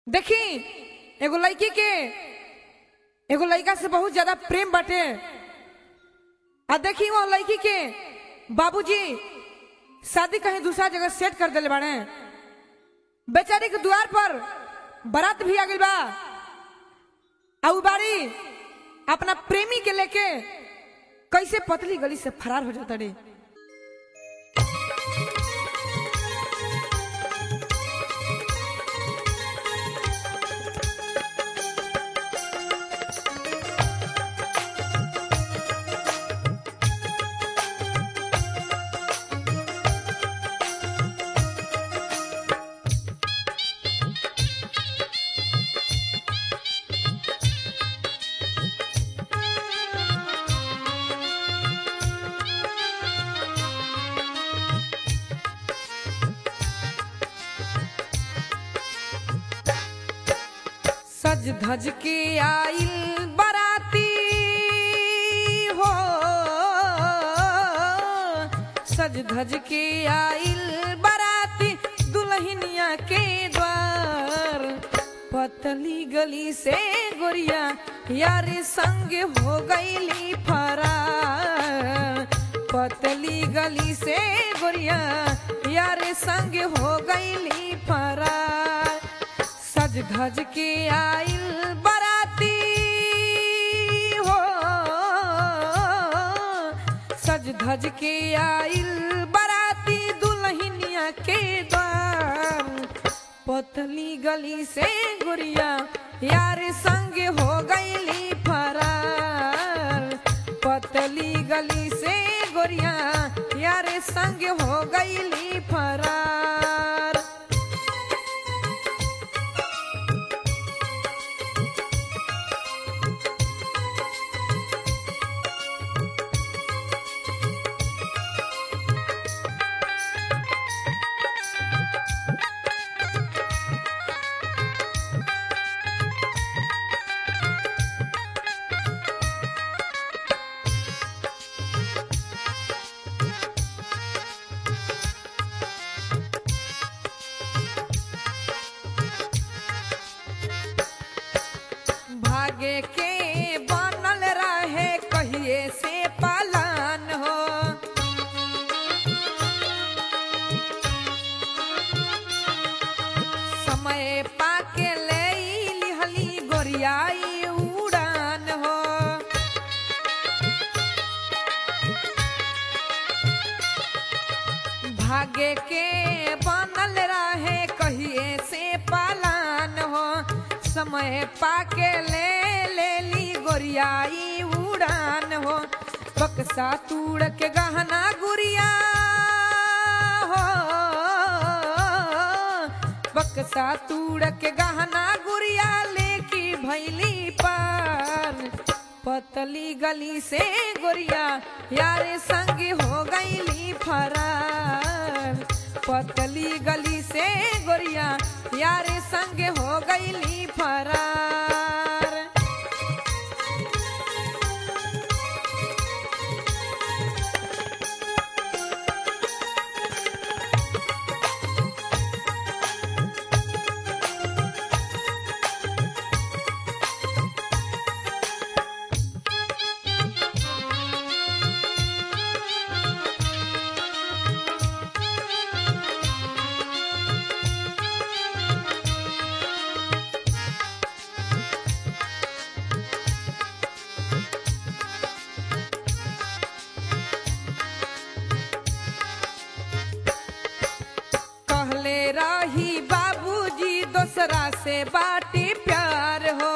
देखी एगो लड़की के एगो लड़का से बहुत ज्यादा प्रेम बाटे आ देखी वो लड़की के बाबूजी शादी कहीं दूसरा जगह सेट कर दिले बाड़े बेचारी के द्वार पर बारात भी आ गई बा आ उ बाड़ी अपना प्रेमी के लेके कैसे पतली गली से फरार हो जाता रे सज धज के आइल बराती हो सज धज के आइल बराती दुल्हनिया के द्वार पतली गली से गोरिया यार संग हो गईली फरार पतली गली से गोरिया यार संग हो गईली फरार सज धज के आइल बराती हो सज धज के आइल बराती दुल्हनिया के द्वार पतली गली से गुड़िया यार संग हो गईली फरार पतली गली से गोरिया यार संग हो गईली फरार भागे के बनल रहे कहिए से पालन हो समय पाके ले लिहली गोरियाई उड़ान हो भागे के बनल रहे कहिए से पालन हो समय पाके ले ले ली गोरियाई उड़ान हो बक्सा तूड़ के गहना गुड़िया हो बक्सा तूड़ के गहना गुड़िया लेके भैली पार पतली गली से गोरिया यारे संग हो गईली फरार पतली गली से गोरिया यारे संग हो गईली फरार कहले रही बाबूजी दोसरा से बाटी प्यार हो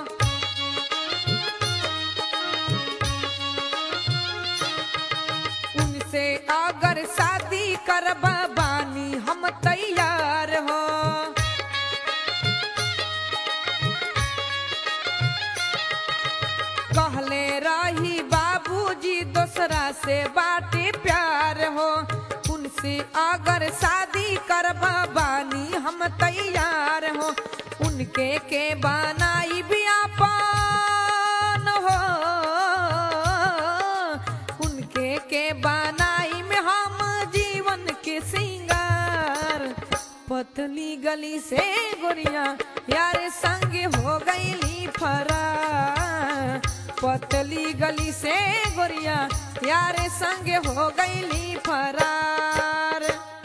उनसे अगर शादी करबा बानी हम तैयार हो कहले रही बाबूजी दोसरा से बाटे प्यार हो उनसे अगर शादी करबा बानी हम तैयार हो उनके के बनाई बियापान हो उनके के बनाई में हम जीवन के सिंगार पतली गली से गोरिया यार संग हो गईली फरार पतली गली से गोरिया यार संग हो गईली फरार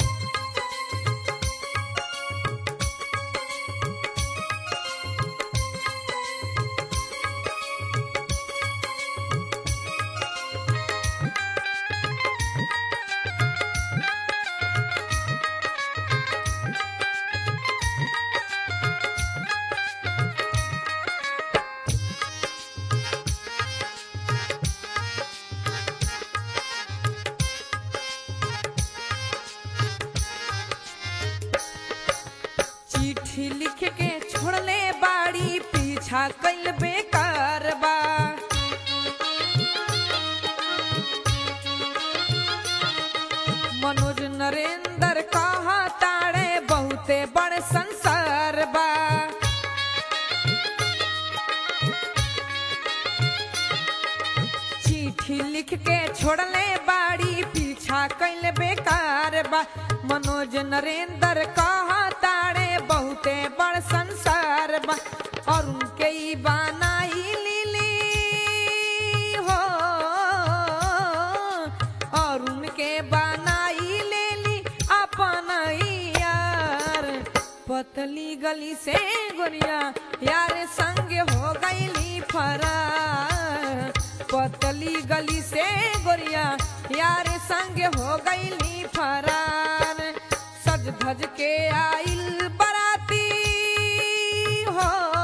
चिट्ठी लिख के छोड़ले बाड़ी पीछा कैल बेकार बा मनोज नरेंद्र कहा ताड़े बहुते बड़ संसार बा चिट्ठी लिख के छोड़ले बाड़ी पीछा कैल बेकार बा मनोज नरेंद्र कहा ताड़े बहुते बड़ संसार बा और उनके ई बनाई लीली हो और उनके बनाई लेली अपन यार पतली गली से गोरिया यार संग हो गईली फरार पतली गली से गोरिया यार संग हो गईली फरार सज धज के आइल बराती हो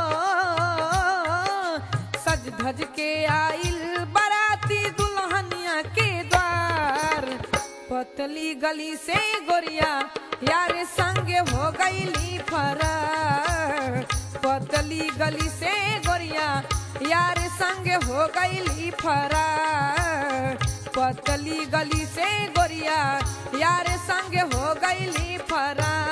सज धज के आइल बराती दुल्हनिया के द्वार पतली गली से गोरिया यार संग हो गईली फरार पतली गली से गोरिया यार संग हो गईली फरार पतली गली से गोरिया यार संग हो गईली फरार